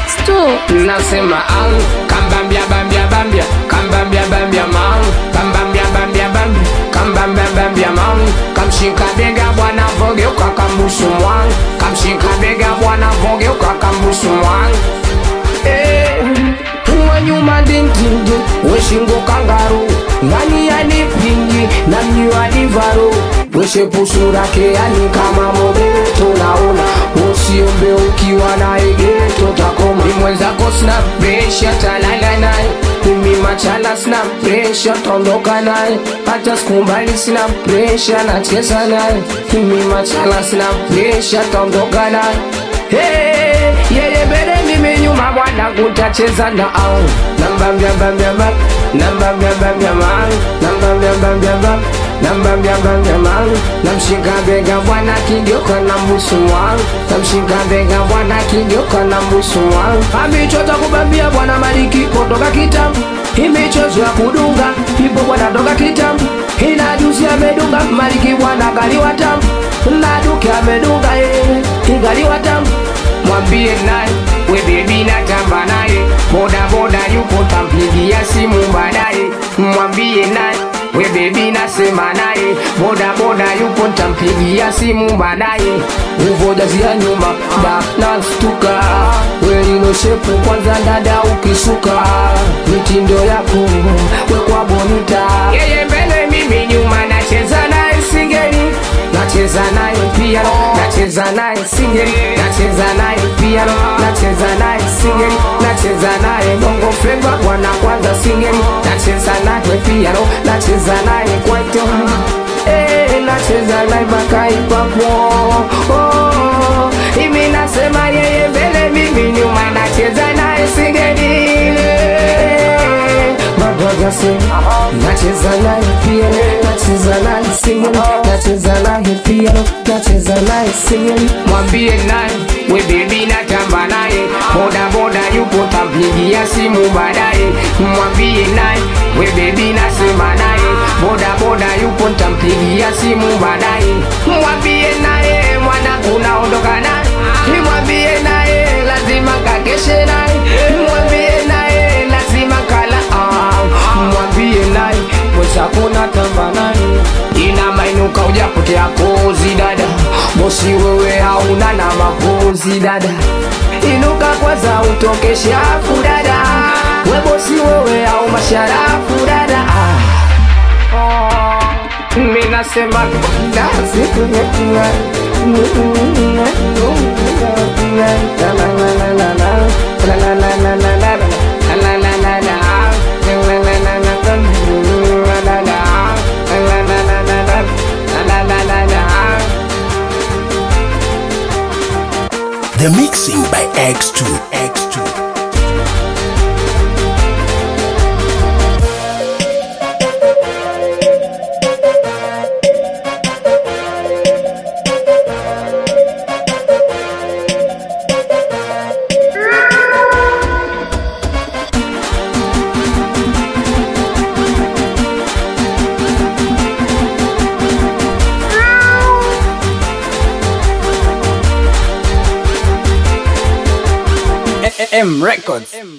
X2 nasema au kambambia bambia bambia kambambia bambia mau kambambia bambia bambia kambambia bambia mau kamshika bega bwana vogeuka kambusu mwangu kamshika bega bwana vogeuka kambusu mwangu Eh, wa nyuma dindindi weshingo kangaru ngani yanipingi na mnyiwa divaro weshepusura yani kama mobeto naona usiombe ukiwa na egeto takoma imwenzako sina presha talala naye mimi machala sina presha taondoka naye hata sikumbali sina presha nacheza naye mimi machala sina presha taondoka naye Hey, yeye mbele mimi nyuma bwana kutacheza na au namba mbia mbia mbia namba mbia mbia mbia namba mbia mbia mbia namba mbia mbia mbia namshika bega bwana kigeuka na mbusu wangu namshika bega bwana kigeuka na mbusu wangu amichota kubambia bwana maliki kutoka kitambo imichozo ya kudunga ipo bwana toka kitambo ina juzi amedunga maliki bwana kaliwa tamu na duke amedunga yeye igaliwa tamu mwambie naye we bebi natamba naye boda boda yupo tampigia simu baadaye mwambie naye we bebi nasema naye boda boda yupo tampigia simu baadaye uvojazia nyuma da nastuka welinoshepu kwanza dada ukisuka mitindo yako wekwa bonita yeye mbele mimi nyuma nacheza naye singeli nacheza naye piano nacheza naye singeli nacheza naye piano nacheza naye singeli nacheza naye bongo flava bwana kwanza singeli nacheza naye piano nacheza naye kwaito eh nacheza naye mpaka ipapo oh imi nasema yeye mbele mimi nyuma nacheza naye singeli Madoga sing nacheza naye piano nacheza naye singeli nacheza naye piano nacheza naye singeli mwambie naye we bebi natamba naye boda boda yupo tampigia simu baadaye mwambie naye we bebi nasema naye boda boda yupo tampigia simu baadaye mwambie naye mwana unaondoka naye mwambie naye lazima kakeshe naye mwambie naye lazima kala ah, mwambie naye mwenzakuna tamba naye ina mainuka ujapotea kozi dada bosi wewe hauna na mapozi dada inuka kwanza utoke shafu dada we bosi wewe au masharafu dada ah. mi nasema dazi The mixing by X2. X2. M Records.